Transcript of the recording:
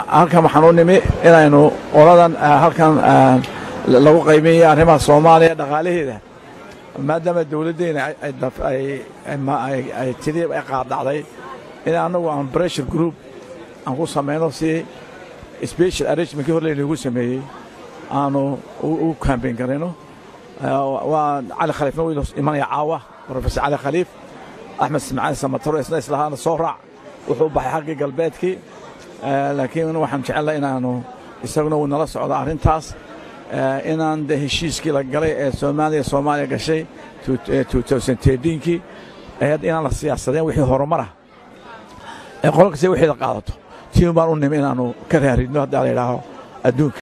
halkan waxaan u nimi inaynu oladan halkan lagu qaybinaya arrimaha soomaaliya dhaqaalaheeda maadaama dowladdeena ay tiri ay qaadacday in annagu aan bressure group aan ku samayno si special arrangementkii hor laynagu sameeyey aanu u kambayn garayno waa cali khaliifna wuu imanaya caawa professor cali khaliif axmed simcaan samataro isna islahaana soo raac wuxuu baxay xaggii galbeedkii laakiin waxaan jecelnahay inaanu isaguna uu nala socdo arrintaas inaan de heshiiskii la galay ee soomaaliya soomaaliya gashay kii inaan la siyaasadeen wixii horumarah ee qolo kasta wixii la qaadato tiin baan u nimi inaannu ka raaridno haddaa la yidhaaho adduunka